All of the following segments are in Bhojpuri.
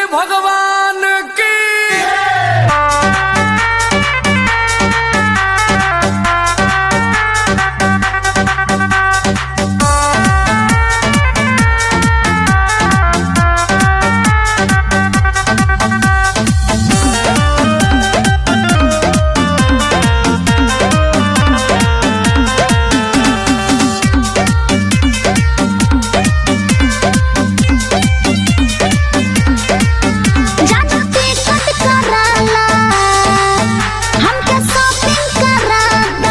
भगवान की जाना टिकट कराला हमके शॉपिंग कराता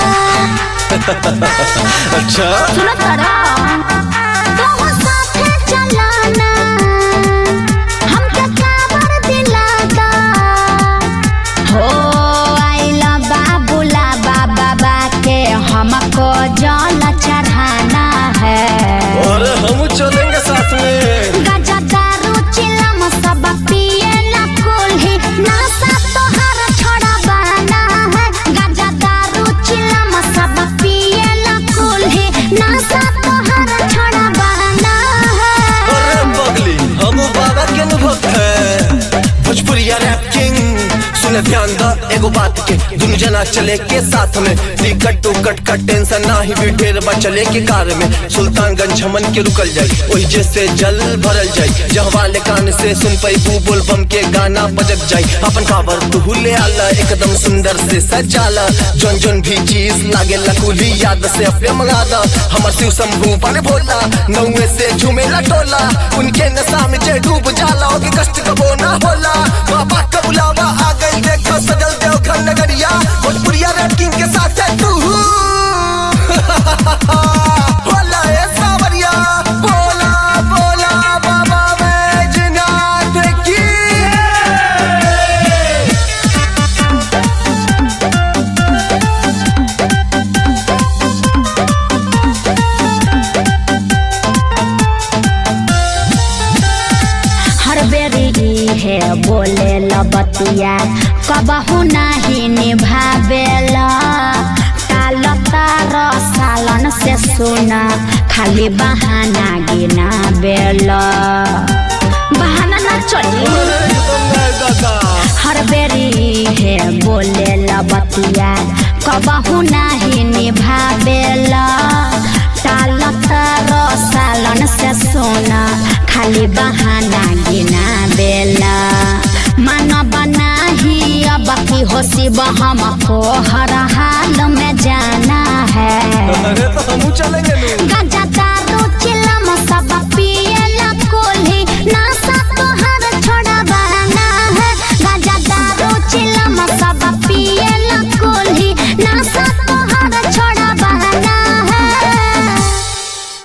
अच्छा सुनो तारा तोह साथे चलाना हमके काबर दिलाता हो आइला बाबूला बाबा बा के हमको जल चढ़ाना है और हम चलेंगे साथ में गाजा दारू चिलम सब पिए ला कोल्ही नशा तोहर छोड़ा बना है गाजा दारू चिलम सब पिए ला कोल्ही नशा तोहर छोड़ा बना है अरे बगली हम बाबा के अनुभव है भोजपुरिया रैप किंग सुने ध्यान द एगो बात के दुनु जना चले के साथ में टिकट टुकट का टेंशन ना ही भी ढेर बा चले के कार में सुल्तानगंज हमन के रुकल जाई ओही जैसे जल भरल जाई जहाँ वाले कान से सुन पैबू बोल बम के गाना बजत जाई अपन काबर तू ले आला एकदम सुंदर से सजाला जोन जोन भी चीज लागे लकुली याद से अपने मंगा दा हमर शिव शंभू बने भोला नौवे से झूमेला टोला उनके नशा में जे डूब जाला होगी कष्ट कबो ना होला बाबा का बुलावा आ गई देखो सजल देवघर नगरिया भोजपुरिया रैपिंग के साथ है तू भोला ए सावरिया बोला बोला बाबा बैजनाथ की हर बेरी है बोले लबतिया कबहू नहीं निभावेला टाल तार सालन से सुना खाली बहाना गिना बेला बहाना ना चली हर बेरी है बोले लबतिया कबहू नहीं निभावेला टाल तार सालन से सोना खाली बहाना गिना बेला मानव नाही अब की होशी हमको हर हाल में जाना है अरे तो हम चलेंगे नू गजा